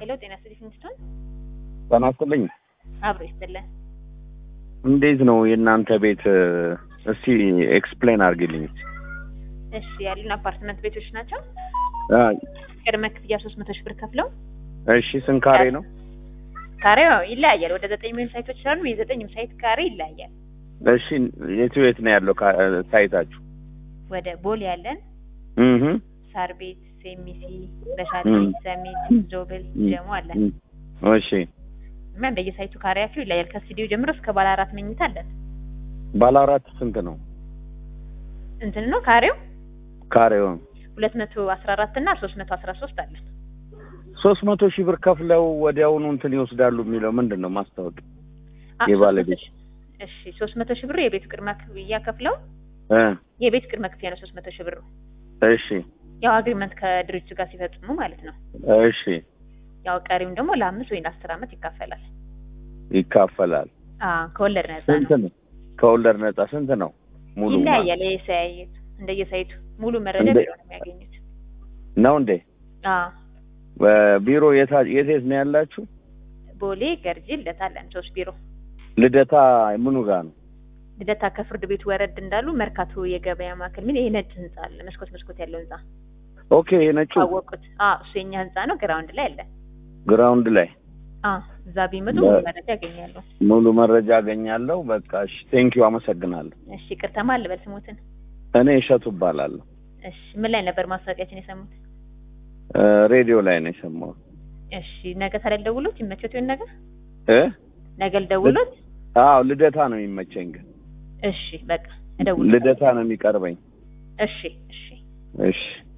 ሄሎ ጤና ይስጥልኝ ስቶን ጤና ይስጥልኝ። አብሮ ይስጥልን። እንዴት ነው የእናንተ ቤት? እስቲ ኤክስፕሌን አድርግልኝ። እሺ ያሉን አፓርትመንት ቤቶች ናቸው። አ፣ ቅድመ ክፍያ ሶስት መቶ ሺህ ብር ከፍለው እሺ ስንት ካሬ ነው? ካሬው ይለያያል። ወደ ዘጠኝ ሚሊዮን ሳይቶች ስላሉ የዘጠኝም ሳይት ካሬ ይለያያል። እሺ የቱ የት ነው ያለው ካ- ሳይታችሁ? ወደ ቦሌ ያለን እህ ሳር ቤት፣ ሴሚሲ፣ በሻሌ፣ እም። ሰሚት፣ ጆብል፣ እም። ጀሞ አለን እም። እሺ እና እንደየሳይቱ ካሬያቸው ይለያል። ከስቱዲዮ ጀምሮ እስከ ባለ አራት መኝታ አለን። ባለ አራት ስንት ነው እንትን ነው ካሬው ካሬው? ሁለት መቶ አስራ አራት እና ሶስት መቶ አስራ ሶስት አለን። ሶስት መቶ ሺህ ብር ከፍለው ወዲያውኑ እንትን ይወስዳሉ የሚለው ምንድን ነው ማስታወቂያ? አ- የባለቤት 300 ሺህ- እሺ ሶስት መቶ ሺህ ብር የቤት ቅድመ ክፍያ ከፍለው እ የቤት ቅድመ ክፍያ ነው ሶስት መቶ ሺህ ብር እሺ ያው አግሪመንት ከድርጅቱ ጋር ሲፈጽሙ ማለት ነው። እሺ ያው ቀሪውን ደግሞ ለአምስት ወይ ለአስር ዓመት ይካፈላል። ይካፈላል። አዎ ከወለድ ነፃ ስንት ነው። ነው? ከወለድ ነጻ ስንት ነው? ሙሉ ይለያያል። የሳይቱ እንደየሳይቱ ሙሉ መረጃ እንደ- ቢሮ ነው የሚያገኙት። ነው እንዴ? አዎ ቢሮ የት የት የት ነው ያላችሁ? ቦሌ ገርጂ ልደታ አለን ሶስት ቢሮ። ልደታ ምኑ ጋር ነው? ልደታ ከፍርድ ቤቱ ወረድ እንዳሉ መርካቶ የገበያ ማዕከል ምን ይሄ ነጭ ህንጻ አለ መስኮት መስኮት ያለው ህንጻ ኦኬ ነጩ አወቁት። አዎ እሱ የኛ ህንጻ ነው። ግራውንድ ላይ አለ። ግራውንድ ላይ አዎ እዛ ቢመጡ በ- ሙሉ መረጃ ያገኛሉ። ሙሉ መረጃ አገኛለሁ። በቃ እሺ፣ ቴንኪው አመሰግናለሁ። እሺ ቅርተማ ልበል ስሙትን። እኔ እሸቱ እባላለሁ። እሺ ምን ላይ ነበር ማስታወቂያችን የሰሙት? እ ሬዲዮ ላይ ነው የሰማሁት። እሺ ነገ ታዲያ ልደውሎት ይመቸት ይሆን ነገር እ ነገ ልደውሎት? አዎ ልደታ ነው የሚመቸኝ፣ ግን እሺ በቃ እደውል። ልደታ ነው የሚቀርበኝ። እሺ እሺ እሺ